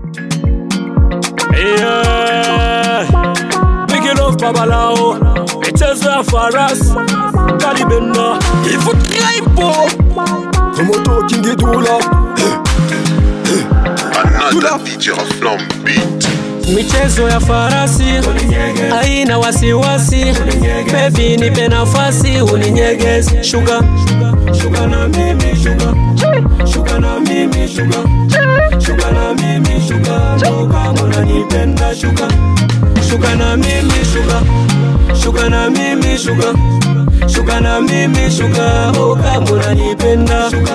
Yeah. Big love babalao michezo ya farasi kalibena ivutraipo Promoto King Dula Another DJ Flam beat. michezo ya farasi haina wasiwasi bebi nipe nafasi uninyegezi shuga shuga na mimi shuga shuga na mimi shuga shuga na mimi shuga ndo kama unanipenda shuga shuga na mimi shuga shuga na mimi shuga shuga na mimi shuga oh kama unanipenda shuga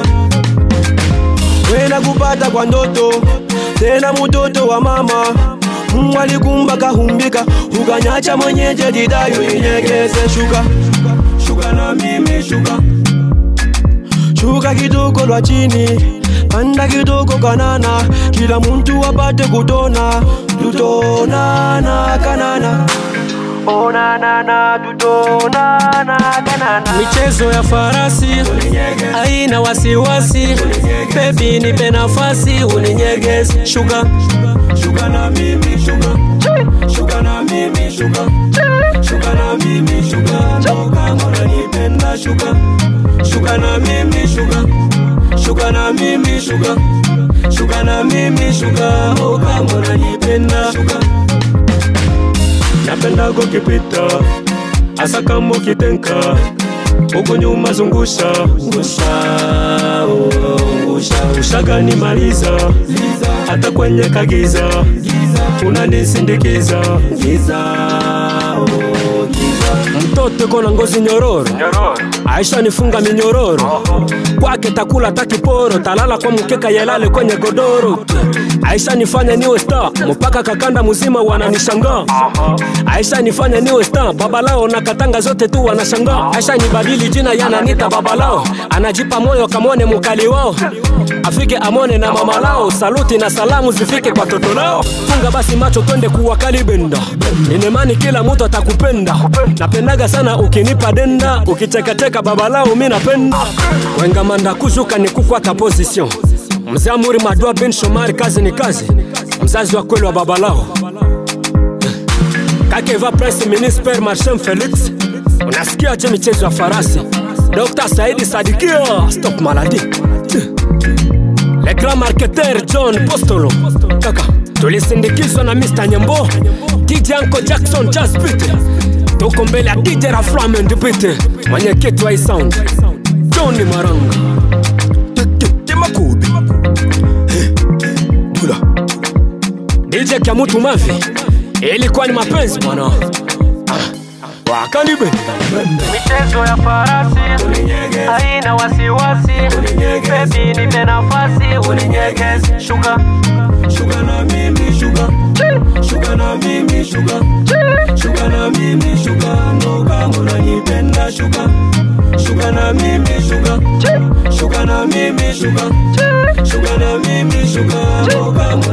wena kupata kwa ndoto tena mutoto wa mama Mungu alikumba kahumbika ukanyacha mwenyeje didayo inyegeze shuka shuga na mimi shuga shuka kidogo lwa chini panda kidogo kanana kila muntu apate kutona tutonana kanana onanana tutonana kanana michezo ya farasi haina wasiwasi bebi nipe nafasi uninyegezi shuga shuga na mimi shuga shuga na mimi shuga shuga na mimi shuga ndo kama unanipenda shuga shuga na mimi shuga shuga na mimi shuga shuga na mimi shuga oh kama unanipenda shuga napenda kukipita hasa kama ukitenka huku nyuma zungusha ngusha oh, ngusha ushagani maliza hata kwenye kagiza unanisindikiza giza oh, giza mtoto kona ngozi nyororo aisha nifunga minyororo kwake takula takiporo talala kwa mkeka yelale kwenye godoro aisha nifanya niwe star mpaka kakanda mzima wananishangaa aisha nifanya niwe star babalao na katanga zote tu wanashangaa aisha nibadili jina yananita babalao anajipa moyo kamone mukali wao afike amone na mama lao saluti na salamu zifike kwa toto lao funga basi macho twende kuwakali benda inemani kila mtu atakupenda napendaga sana ukinipa denda ukichekacheka babalao mi napenda wengamanda kuzuka ni kukwata position mzee amuri madua bin shomari kazi ni kazi mzazi wa kweli wa babalao kakeva prince minister marsham felix unasikia je michezo ya farasi dr saidi sadikia stop maladi le grand marketer john postolo kaka tulisindikizwa na mr nyembo dj anko jackson jaspit tuko mbele ya dj raflamend pite mwenyekiti wa isound johni maranga temakubi Dula dj kyamutu mavi ilikuwa ni mapenzi bwana Ah, wakanibe michezo ya farasi haina wasiwasi bebi nipe nafasi uninyegezi shuga shuga na mimi shuga shuga na mimi shuga shuga na mimi shuga ndo kama unanipenda shuga shuga na mimi shuga shuga na mimi shuga shuga na mimi shuga ndo kama